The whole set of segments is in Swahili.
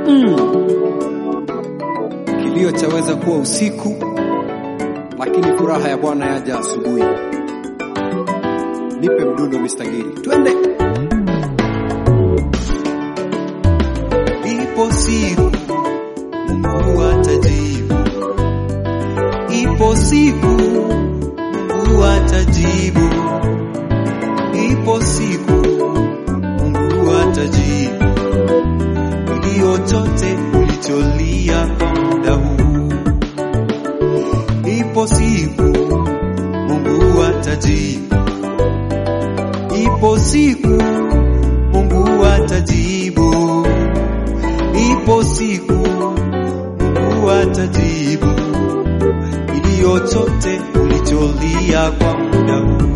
Mm. Kilio chaweza kuwa usiku, lakini furaha ya Bwana yaja asubuhi. Nipe mdundo Mr. Giri, twende. Ipo siku Mungu atajibu, ipo siku Mungu atajibu, ipo siku Mungu atajibu kilio chote ulicholia kwa muda huu. Ipo siku Mungu atajibu, ipo siku Mungu atajibu, ipo siku Mungu atajibu kilio chote ulicholia kwa muda huu.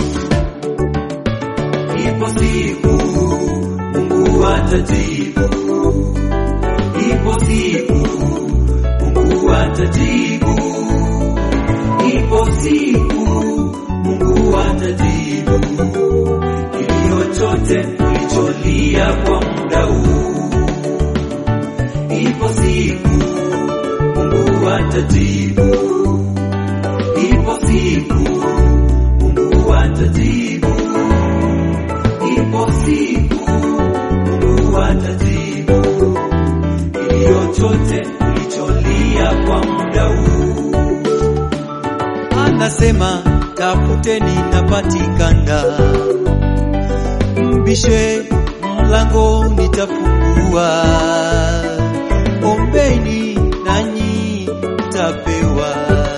Ipo siku Mungu atajibu, ipo siku Mungu atajibu, ipo siku Mungu atajibu kilio chote ulicholia kwa muda huu. Ipo siku Mungu atajibu, ipo siku Mungu atajibu, ipo siku Mungu atajibu kilio chote ulicholia kwa muda huu. Anasema tafuteni napatikana, mbishe mlango nitafungua, ombeni nanyi mtapewa,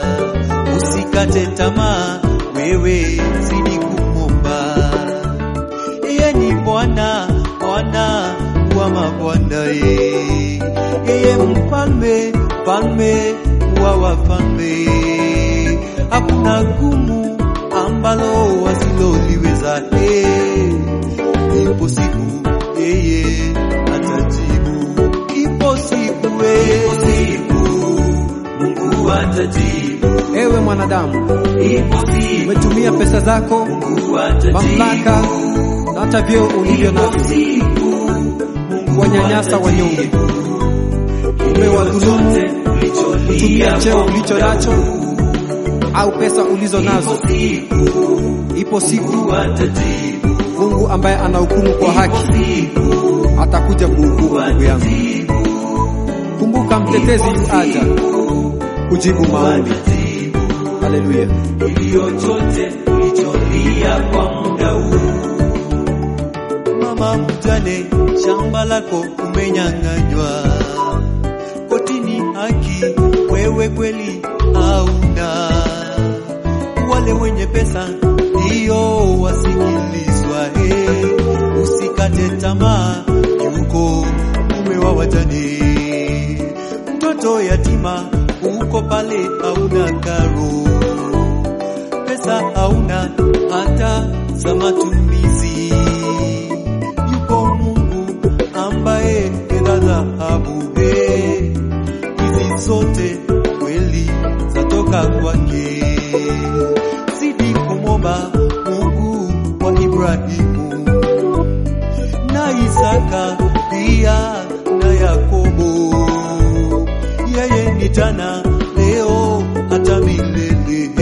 usikate tamaa, wewe zidi kumwomba. Yeye ni Bwana, Bwana wa mabwana, ye yeye mfalme, mfalme wa wafalme. Hakuna gumu ambalo wasiloliweza. Hey, ipo siku yeye atajibu, ipo siku yeye, ipo siku Mungu atajibu, Ewe mwanadamu, ipo siku umetumia pesa zako, Mungu atajibu, mamlaka na hata vyeo ulivyo ipo navyo siku Mungu kuwanyanyasa wanyonge, umewadhulumu kutumia cheo ulicho nacho au pesa ulizo nazo. Ipo siku Mungu ambaye anahukumu kwa haki atakuja kuhukumu. Ndugu yangu, kumbuka mtetezi yu aja kujibu maombi. Haleluya! kilio chote ulicholia kwa muda huu. Mama mjane, shamba lako umenyang'anywa, kotini haki wewe kweli hauna. Wale wenye pesa ndio wasikilizwa, eh, usikate tamaa, yuko mume wa wajane mtoto yatima uko pale hauna karo, pesa hauna hata za matumizi. Yuko Mungu ambaye fedha dhahabu, eh, hizi zote kweli zatoka kwake. Zidi kumwomba Mungu wa Ibrahimu na Isaka pia na Yakobo. Yeye ni jana leo hata milele.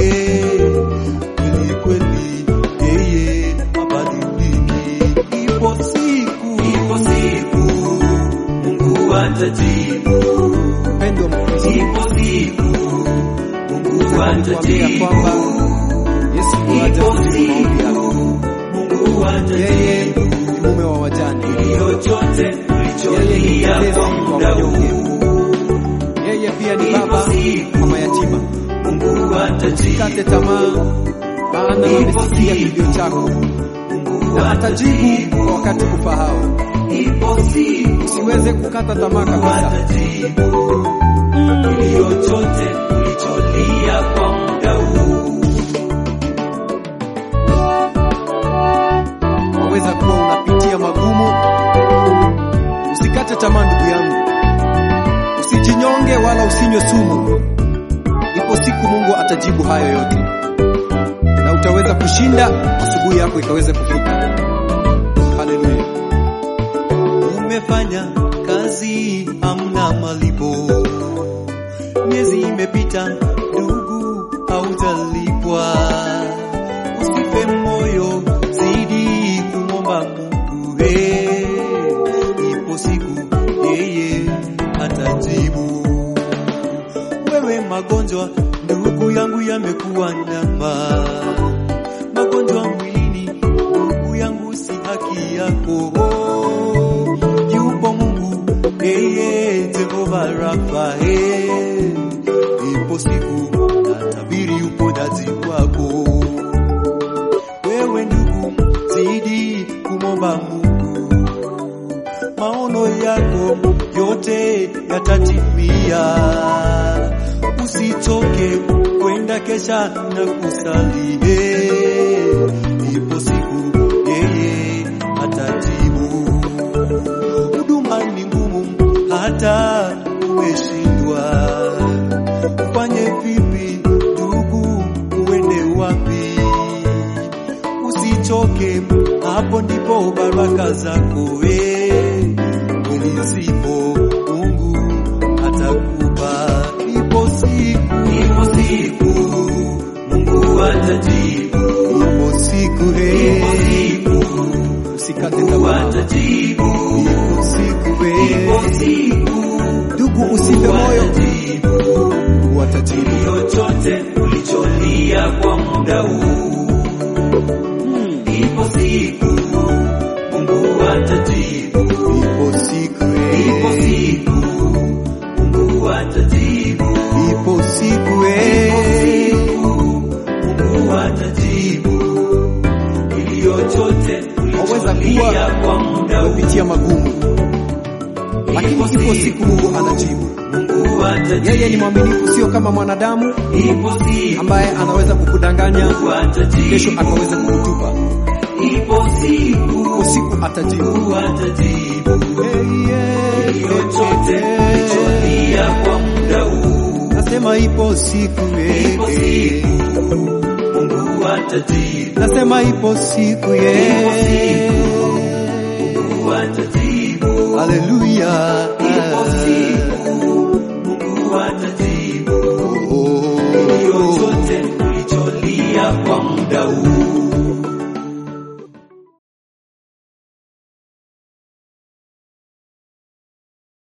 Kweli kweli yeye habadiliki. Ipo siku, ipo siku Mungu atajibu. Mpendwa Mkristo, Ipo siku Mungu kuambia atajibu. kwamba Yesu yuaja Ipo kujibu maombi siku yako. Mungu Yeye atajibu. ni mume wa wajane, Kilio chote yeye ni ulicholia mtetezi kwa wa muda wanyonge, huu. yeye pia ni Ipo baba siku wa mayatima. Mungu atajibu. Usikate tamaa, maana amesikia kilio chako Mungu na atajibu atajibu. kwa wakati ufahao. Ipo siku Usiweze kukata tamaa kabisa. atajibu. Kilio chote ulicholia kwa muda huu. Waweza kuwa unapitia magumu, usikate tamaa ndugu yangu, usijinyonge wala usinywe sumu. Ipo siku Mungu atajibu hayo yote, na utaweza kushinda, asubuhi yako ikaweze kufika. Haleluya! Umefanya kazi kazi hamna malipo. Miezi imepita ndugu, haujalipwa. Usife moyo, zidi kumwomba Mungu. Hey, ipo siku yeye atajibu. Wewe magonjwa ndugu yangu yamekuwa namba, magonjwa mwilini ndugu yangu si haki yako. Yupo Mungu yeye Jehova Rafa, hey. ipo siku natabiri uponyaji wako. Wewe ndugu, zidi kumwomba Mungu, maono yako yote yatatimia. Usichoke kwenda kesha na kusali, hey. ipo siku yeye atajibu. Huduma ni ngumu, hata umeshindwa, ufanye vipi ndugu, uende wapi? Usichoke, hapo ndipo baraka zako we kweli zipo, Mungu atakupa. Ipo siku, Ipo siku Mungu atajibu, ipo siku, he, ipo siku usikate Mungu tamaa. atajibu, Ipo siku, ipo he, siku ndugu, usife Mungu moyo, atajibu Mungu atajibu. chochote ulicholia kwa muda huu. Ipo siku Mungu atajibu, Ipo siku, ipo he, siku Mungu atajibu, ipo siku, ipo he, siku Mungu atajibu kilio chote Waweza ulicholia kwa muda huu. umepitia magumu, lakini ipo siku Mungu anajibu. Mungu atajibu, Yeye ni mwaminifu, sio kama mwanadamu ipo siku ambaye anaweza kukudanganya Mungu atajibu, kesho akaweza kukutupa. ipo siku Ipo siku atajibu. Mungu atajibu Hey, yeah, kilio yeah, chote yeah. ulicholia kwa muda huu. Nasema ipo siku, eh, Ipo eh. siku Mungu atajibu, nasema ipo siku, yeah. Mungu atajibu, Haleluya. ipo siku Mungu atajibu Oh, kilio chote ulicholia kwa muda huu.